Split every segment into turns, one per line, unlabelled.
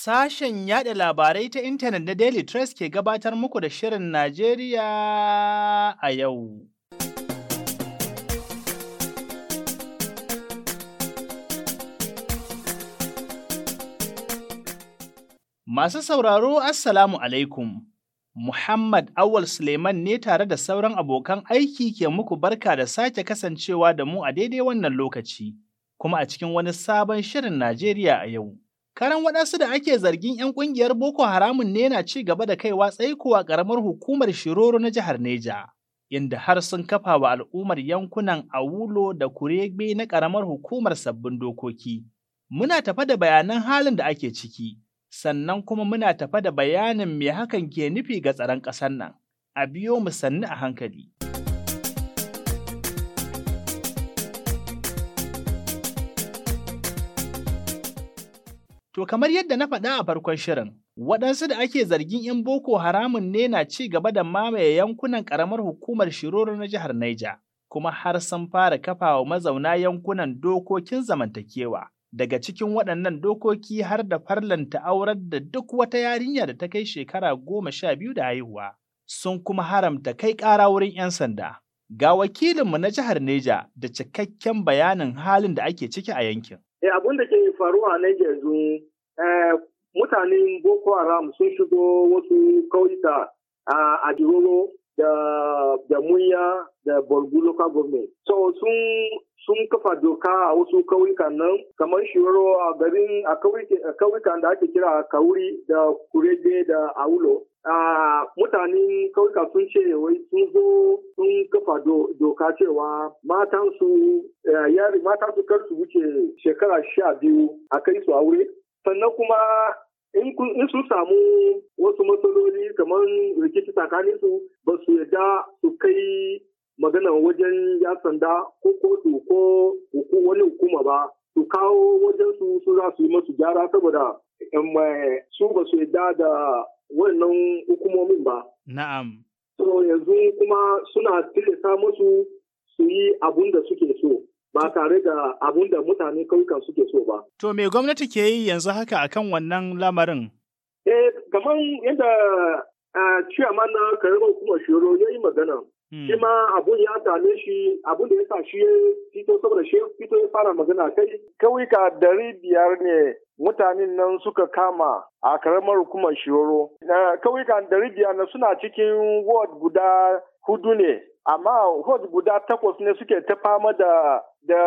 Sashen yada labarai ta intanet na Daily Trust ke gabatar muku da Shirin Najeriya a yau. Masu sauraro, Assalamu alaikum. Muhammad Awal Suleiman ne tare da sauran abokan aiki ke muku barka da sake kasancewa da mu a daidai wannan lokaci, kuma a cikin wani sabon Shirin Najeriya a yau. Karan waɗansu da ake zargin 'yan ƙungiyar Boko Haramun ne na ci gaba da kaiwa tsaikowa ƙaramar hukumar Shiroro na jihar Neja, inda har sun kafa wa al'ummar yankunan Awulo da Kurebe na ƙaramar hukumar sabbin dokoki. Muna tafa da bayanan halin da ake ciki, sannan kuma muna tafa da bayanin me hakan ke nufi ga tsaron ƙasar nan. A biyo mu sannu a hankali. To kamar yadda na faɗa a farkon shirin, waɗansu da ake zargin 'yan Boko Haramun ne na ci gaba da mamaye yankunan ƙaramar hukumar Shiroro na jihar Naija, kuma har sun fara kafawa mazauna yankunan dokokin zamantakewa. Daga cikin waɗannan dokoki har da farlanta aurar da duk wata yarinya da ta kai shekara goma sha biyu da haihuwa, sun kuma haramta kai ƙara wurin 'yan sanda. Ga wakilinmu na jihar Neja da cikakken bayanin halin da ake ciki a yankin.
Eh, abin da ke faruwa nan yanzu mutanen Boko Haram sun shigo wasu kauyuka a Jiroro da da Munya da Borgu local government. So sun sun kafa doka a wasu kauyukan nan kamar Shiroro a garin a kauyukan da ake kira Kauri da Kurege da Aulo. Uh, mutanen kauyuka sun ce wai sun zo sun kafa doka cewa matansu uh, yari matansu kar su wuce shekara sha biyu a kai su aure sannan kuma in sun samu wasu matsaloli kamar rikici tsakanin su ba su yarda su kai magana wajen ya sanda ko kotu ko wani hukuma ba su kawo wajen su su za su yi masu gyara saboda su ba su yarda da wannan hukumomin ba.
Na'am.
So yanzu kuma suna tilasta musu su yi abun da suke so. Ba tare da abun da mutane kauyukan suke so ba.
To me gwamnati ke yi yanzu haka akan wannan lamarin?
Eh, kamar yadda ciyaman na karamar hukumar shiro ya yi magana. Shi ma abun ya same shi abun da ya sa shi ya fito saboda shi fito ya fara magana kai.
Kauyuka dari biyar ne mutanen nan suka kama a karamar hukumar shiro. Kauyuka dari biyar na suna cikin ward guda hudu ne, amma ward guda takwas ne suke ta fama da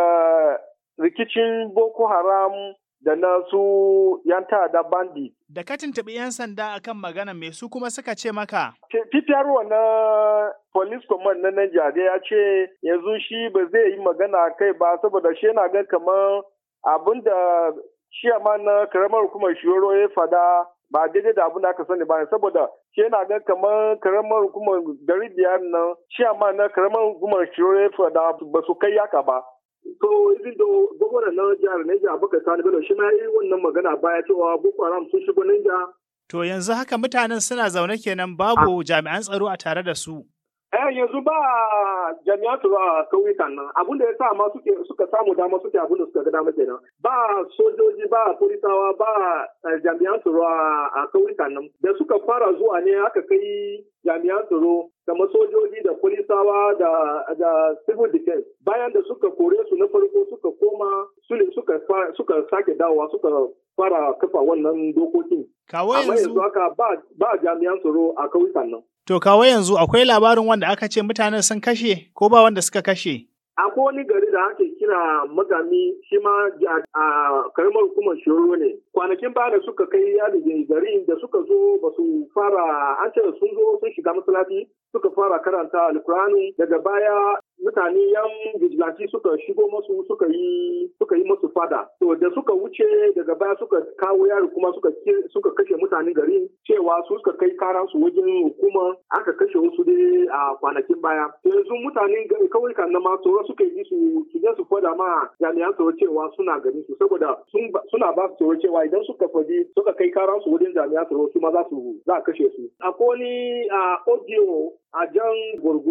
da rikicin Boko Haram da na su yan ta'adda bandi.
Da ka tuntuɓi 'yan sanda akan magana me su kuma suka ce maka?
Fitarwa na police command na Niger ya ce yanzu shi ba zai yi magana kai ba saboda shi yana gan kamar abin da shi na karamar hukumar shiro ya fada ba daidai da abin da aka sani ba saboda shi yana gan kamar karamar hukumar dari biyar nan shi na karamar hukumar shiro ya fada ba su kai yaka ba.
So, even though gwamnan na jihar Niger Abubakar Sani Bello shi ma yi wannan magana baya cewa Boko Haram sun shigo Niger.
To yanzu haka mutanen suna zaune kenan babu jami'an tsaro a tare da su.
Eh yanzu ba jami'an tsaro a kauyukan nan abin da ya sa ma suke suka samu dama suke abin da suka ga dama kenan ba sojoji ba polisawa ba jami'an tsaro a kauyukan nan da suka fara zuwa ne aka kai jami'an tsaro kamar sojoji da polisawa da da civil defense bayan da suka kore su na farko suka koma su ne suka suka sake dawowa suka fara kafa wannan dokokin
Kawo
amma
yanzu,
yanzu haka ba ba jami'an tsaro a kauyukan nan
to kawo yanzu akwai labarin wanda aka ce mutanen sun kashe ko ba wanda suka kashe?
akwai wani gari da ake kira magami shi ma a karamar hukumar shiro ne kwanakin baya da suka kai yadi gari da suka zo ba su fara an ce sun zo sun shiga masallaci suka fara karanta alkurani daga baya mutane yan vigilanti suka shigo masu suka yi suka yi masu fada to da suka wuce daga baya suka kawo yaro kuma suka suka kashe mutanen garin cewa su suka kai karan su wajen hukuma aka kashe wasu dai a kwanakin baya yanzu mutanen kauyukan na ma tsoro suka yi su su je su fada ma jami'an tsaro cewa suna gani su saboda suna ba su tsoro cewa idan suka faɗi suka kai karan su wajen jami'an tsaro su ma za su za a kashe su akwai wani audio a jan gurgu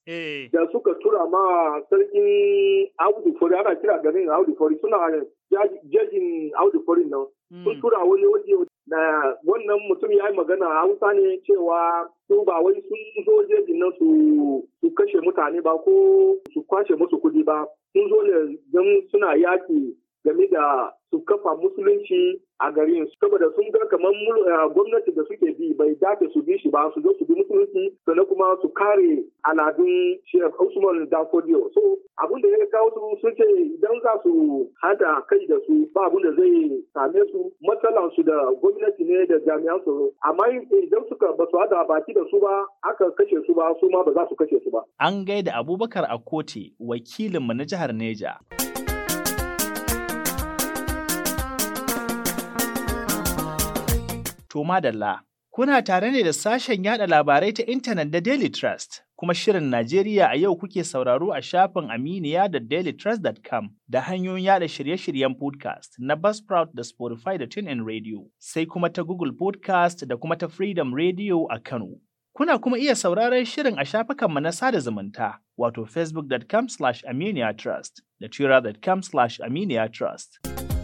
Eh.
da suka tura ma sarkin Audu Fori ana kira garin Audu Fori suna jaji- jejin Audu Fori nan sun
Mm.
tura wani waje da wannan mutum ya yi magana a Hausa ne cewa su ba wai sun zo jejin nan su su kashe mutane ba ko su kwashe musu kudi ba sun zo ne don suna yaki game da su kafa musulunci a garin saboda sun ga kamar mul- eh, gwamnati da suke bi bai dace su bi shi ba su zo su bi musulunci sannan kuma su kare aladun Sheikh Usman Danfodiyo so abin da ya kawo su sun ce idan za su hada kai da su ba abin da zai same su matsalan su da gwamnati ne da jami'an tsaro amma idan suka ba su hada baki da su ba aka kashe su ba su ma ba za su kashe su ba
An gaida Abubakar Akote, wakilinmu na jihar Neja. To madalla, kuna tare ne da sashen yada labarai ta intanet da Daily Trust, kuma shirin Najeriya a yau kuke sauraro a shafin Aminiya da dailytrust.com da hanyoyin yada shirye-shiryen podcast na Buzzsprout da Spotify da TuneIn Radio, sai kuma ta Google Podcast da kuma ta Freedom Radio a Kano. Kuna kuma iya sauraron shirin a shafukanmu na sada zumunta, wato facebook.com slash aminiyatrust da twitter.com slash aminiyatrust.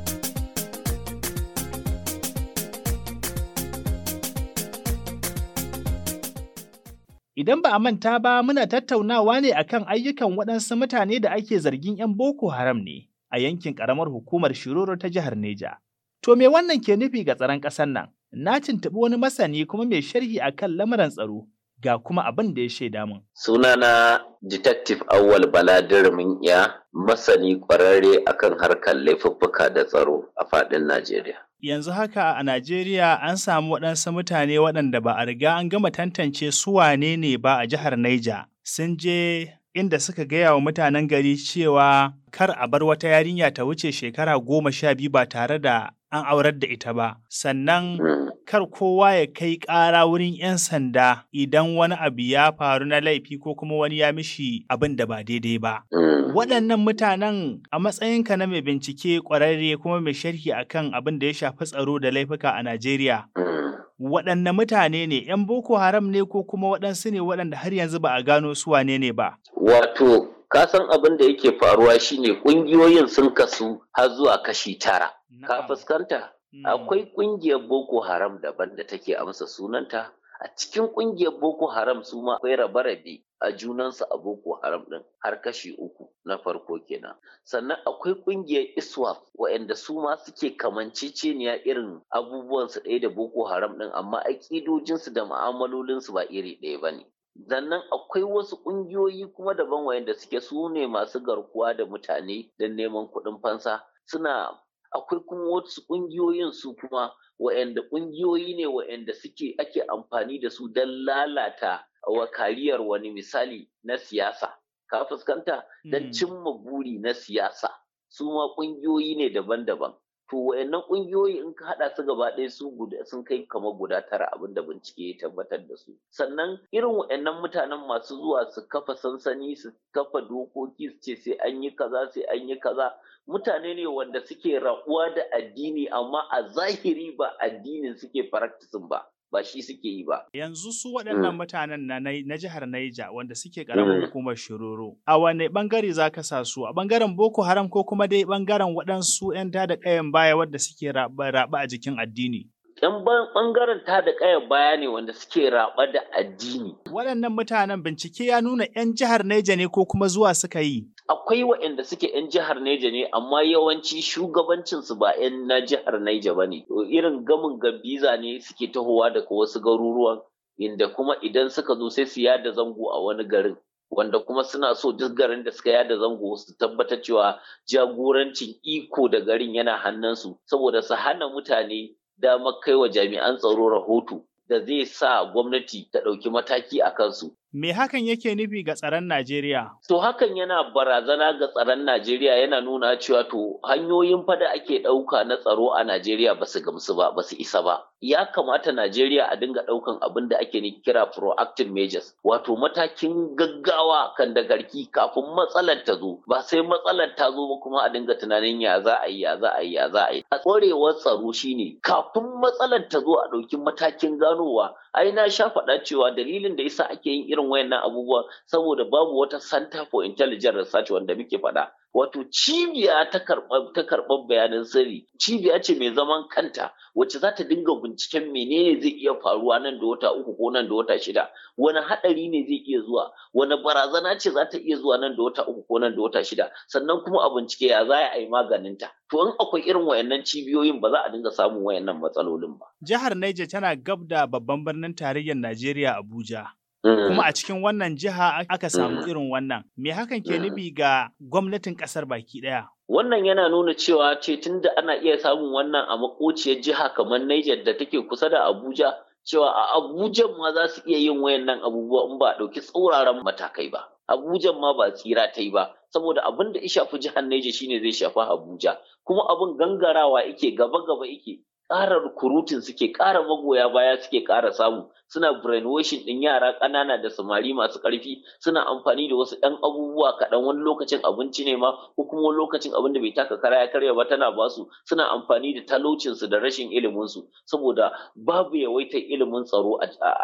Idan ba a manta ba muna tattaunawa ne akan ayyukan waɗansu mutane da ake zargin 'yan Boko Haram ne a yankin ƙaramar hukumar Shiroro ta jihar Neja. To me wannan ke nufi ga tsaron ƙasar nan? Na tuntuɓi wani masani kuma mai sharhi akan lamuran tsaro ga kuma abin da ya shaida min.
Sunana Detective Awal Bala Dirmin iya masani ƙwararre akan harkar laifuffuka da tsaro a faɗin Najeriya.
Yanzu haka a Najeriya an samu waɗansu mutane waɗanda ba a riga an gama tantance su wane ne ba a jihar Naija. Sun je inda suka gaya wa mutanen gari cewa kar a bar wata yarinya ta wuce shekara goma sha biyu ba tare da an aurar da ita ba. Sannan
Mm,
kar kowa ya kai ƙara wurin 'yan sanda idan wani abu ya faru na laifi ko kuma wani ya mishi abin da ba daidai ba.
mm.
Waɗannan mutanen a matsayinka na mai bincike ƙwararre kuma mai sharhi akan abin da ya shafi tsaro da laifuka a Najeriya.
Mm.
Waɗanne mutane ne, ‘yan Boko Haram ne ko kuma waɗansu ne waɗanda har yanzu ba a gano su wane ne ba?
Wato, kasan abin da yake faruwa shine ƙungiyoyin sun kasu har zuwa kashi tara. Ka
Na'am.
fuskanta?
Mm.
Akwai ƙungiyar Boko Haram daban da take amsa sunanta. A cikin ƙungiyar Boko Haram su ma akwai rabe-rabe a junansu a Boko Haram ɗin har kashi uku na farko kenan. Sannan akwai ƙungiyar ISWAP waɗanda su ma suke kamanceceniya irin abubuwansu ɗaya da Boko Haram ɗin amma aƙidojinsu da mu'amalolinsu ba iri ɗaya ba ne. Sannan akwai wasu ƙungiyoyi kuma daban waɗanda suke su ne masu garkuwa da mutane don neman kuɗin fansa suna akwai kuma wasu ƙungiyoyin su kuma wa'anda ƙungiyoyi ne wa'anda suke ake amfani da su don lalata wa kariyar wani misali na siyasa ka fuskanta don
Mm.
cimma buri na siyasa su ma ƙungiyoyi ne daban-daban to wa'annan ƙungiyoyi in ka haɗa su gaba ɗaya su guda sun kai kamar guda tara abin da bincike ya tabbatar da su sannan irin wa'annan mutanen masu zuwa su kafa sansani su kafa dokoki su ce sai an yi kaza sai an yi kaza mutane ne wanda suke rabuwa da addini amma a zahiri ba addinin suke practicing ba ba shi suke yi ba
Yanzu su waɗannan
Mm.
mutanen na, Nai- na jihar Naija wanda suke ƙaramin
Mm.
hukumar Shiroro, a wane ɓangare za ka sa su? A ɓangaren Boko Haram ko kuma dai ɓangaren waɗansu 'yan tada ƙayan baya wadda suke raɓa a jikin addini?
yan ban- bangaren ta da kayan baya ne wanda suke raba da addini
Waɗannan mutanen bincike ya nuna 'yan jihar Naija ne ko kuma zuwa suka yi.
akwai waɗanda suke 'yan jihar Neja ne amma yawanci shugabancinsu ba 'yan na jihar Neja ba ne. To Irin gamin gambiza ne suke tahowa daga wasu garuruwan inda kuma idan suka zo sai su yada zango a wani garin. Wanda kuma suna so duk garin da suka yada zango su tabbatar cewa jagorancin iko da garin yana hannunsu saboda su hana mutane damar kai wa jami'an tsaro rahoto da zai sa gwamnati ta ɗauki mataki a kansu.
Me hakan yake nufi ga tsaron Najeriya?
To hakan yana barazana ga tsaron Najeriya yana nuna cewa to hanyoyin fada ake ɗauka na tsaro a Najeriya ba su gamsu ba, ba su isa ba. Ya kamata Najeriya a dinga ɗaukan abin da ake kira proactive measures, wato matakin gaggawa kan da garki kafin matsalar ta zo, ba sai matsalar ta zo ba kuma a dinga tunanin ya za a yi, ya za a yi, ya za a yi. A tsorewar tsaro shine kafin matsalar ta zo a ɗauki matakin ganowa, ai na sha faɗa cewa dalilin da yasa ake yin irin irin wayannan abubuwa saboda babu wata center for intelligent research wanda muke faɗa wato cibiya ta karɓar bayanan sirri cibiya ce mai zaman kanta wacce za ta dinga binciken menene zai iya faruwa nan da wata uku ko nan da wata shida wani haɗari ne zai iya zuwa wani barazana ce za ta iya zuwa nan da wata uku ko nan da wata shida sannan kuma a bincike ya za a yi maganinta to in akwai irin wayannan cibiyoyin ba za a dinga samun wayannan matsalolin ba
jihar Niger tana gab da babban birnin tarayyar Najeriya Abuja Kuma a cikin wannan jiha aka samu irin wannan. Me hakan ke nufi ga gwamnatin ƙasar baki ɗaya?
Wannan yana nuna cewa ce tunda ana iya samun wannan a makociyar jiha kamar Niger da take kusa da Abuja, cewa a Abuja ma za su iya yin wayannan abubuwa in ba a ɗauki tsauraran matakai ba. Abuja ma ba tsira ta yi ba, saboda abin da ya shafi jihar Niger shine zai shafi Abuja, kuma abin gangarawa yake gaba-gaba yake. ƙara rukurutun suke ƙara magoya baya suke ƙara samu suna brainwashing ɗin yara ƙanana da samari masu ƙarfi suna amfani da wasu ɗan abubuwa kaɗan wani lokacin abinci ne ma ko kuma wani lokacin abin da bai taka kara ya karya ba tana basu suna amfani da talaucinsu da rashin iliminsu saboda babu yawaitar ilimin tsaro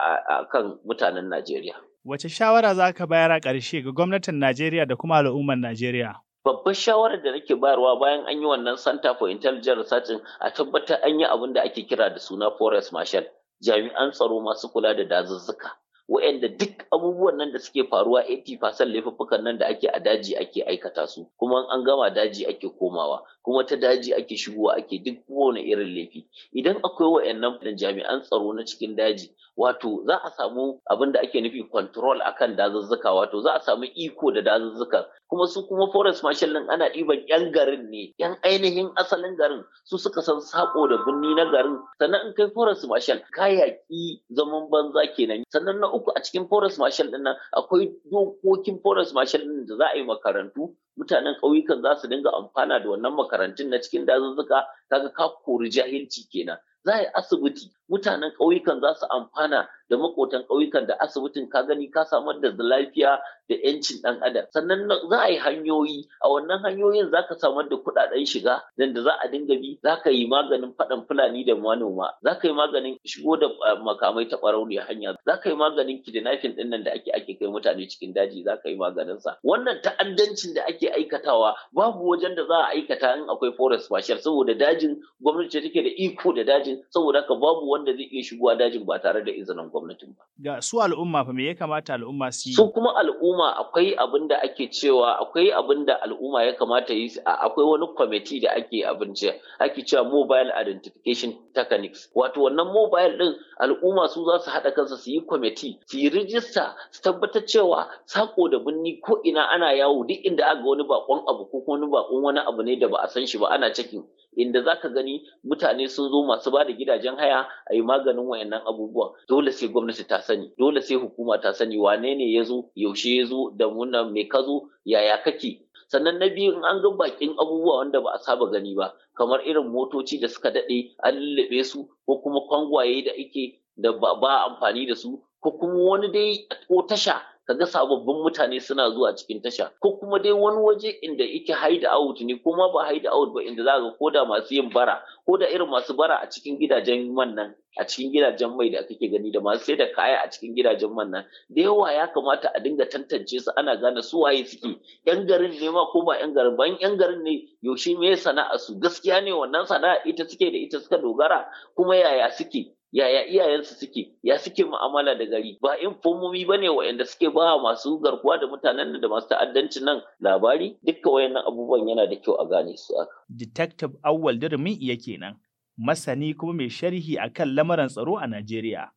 a kan mutanen Najeriya.
Wace shawara za ka bayar a ƙarshe ga gwamnatin Najeriya da kuma al'ummar Najeriya?
babbar shawarar da nake bayarwa bayan an yi wannan Center for Intelligent Research a tabbatar an yi abin da ake kira da suna Forest Marshal, jami'an tsaro masu kula da dazuzzuka. Wa'anda duk abubuwan nan da suke faruwa 80% laifuffukan nan da ake a daji ake aikata su, kuma an gama daji ake komawa, kuma ta daji ake shigowa ake duk kowane irin laifi. Idan akwai wa'annan jami'an tsaro na cikin daji, wato za a samu abin da ake nufi control akan dazuzzuka, wato za a samu iko da dazuzzuka kuma su kuma forest marshal din ana ɗiban yan garin ne yan ainihin asalin garin su suka san sako da birni na garin sannan in kai forest marshal ka yaƙi zaman banza kenan sannan na uku a cikin forest marshal din nan akwai dokokin forest marshal din da za a yi makarantu mutanen ƙauyukan za su dinga amfana da wannan makarantun na cikin dazuzzuka kaga ka kori jahilci kenan za a yi asibiti mutanen ƙauyukan za su amfana da makotan ƙauyukan da asibitin ka gani ka samar da lafiya da yancin ɗan adam sannan za a yi hanyoyi a wannan hanyoyin za ka samar da kuɗaɗen shiga dan da za a dinga bi za ka yi maganin faɗan fulani da manoma za ka yi maganin shigo da makamai ta ɓarauniyar hanya za ka yi maganin kidnapping ɗin nan da ake ake kai mutane cikin daji za ka yi maganin sa wannan ta'addancin da ake aikatawa babu wajen da za a aikata in akwai forest marshal saboda dajin gwamnati take da iko da dajin saboda haka babu wanda zai iya shigowa dajin ba tare da izinin gwamnatin ba.
Ga su al'umma fa me ya kamata al'umma su yi?
Su kuma al'umma akwai abin da ake cewa akwai abin da al'umma ya kamata yi akwai wani kwamiti da ake abinci ake cewa mobile identification techniques wato wannan mobile din al'umma su za su haɗa kansu su yi kwamiti su yi rijista su tabbatar cewa sako da binni ko ina ana yawo duk inda aka wani bakon abu ko wani bakon wani abu ne da ba a san shi ba ana cikin inda za ka gani mutane sun zo masu ba da gidajen haya a yi maganin wayannan abubuwan dole sai gwamnati ta sani dole sai hukuma ta sani wane ne ya zo yaushe ya zo da muna me ka zo yaya kake sannan na biyu in an ga bakin abubuwa wanda ba a saba gani ba kamar irin motoci da suka daɗe an lullube su ko kuma kwangwaye da ake da ba amfani da su ko kuma wani dai ko tasha kaga sababbin mutane suna zuwa cikin tasha ko kuma dai wani waje inda yake hide out ne ko ma ba hide out ba inda za ka ko da masu yin bara ko da irin masu bara a cikin gidajen man nan a cikin gidajen mai da kake gani da masu sai da kaya a cikin gidajen man nan da yawa ya kamata a dinga tantance su ana gane su waye suke yan garin ne ma ko ba yan garin ba yan garin ne yaushe me sana'a su gaskiya ne wannan sana'a ita suke da ita suka dogara kuma yaya suke yaya iyayensu suke ya suke mu'amala da gari ba infomomi bane waɗanda suke ba masu garkuwa da mutanen da masu ta'addancin nan labari dukka wayannan abubuwan yana da kyau a gane su aka.
Detective Awwal Durmin iya kenan masani kuma mai sharhi akan lamarin tsaro a Najeriya.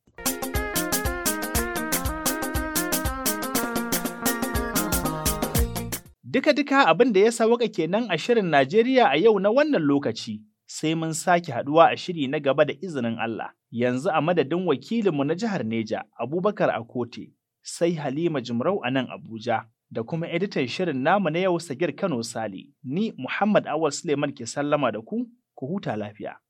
Duka-duka abin da ya sawaka kenan a shirin Najeriya a yau na wannan lokaci. sai mun sake haduwa a shiri na gaba da izinin Allah. Yanzu a madadin wakilinmu na jihar Neja, Abubakar Akote, sai Halima Jimrau a nan Abuja, da kuma editan shirin namu na yau Sagir Kano Sale, ni Muhammad Awal Suleiman ke sallama da ku, ku huta lafiya.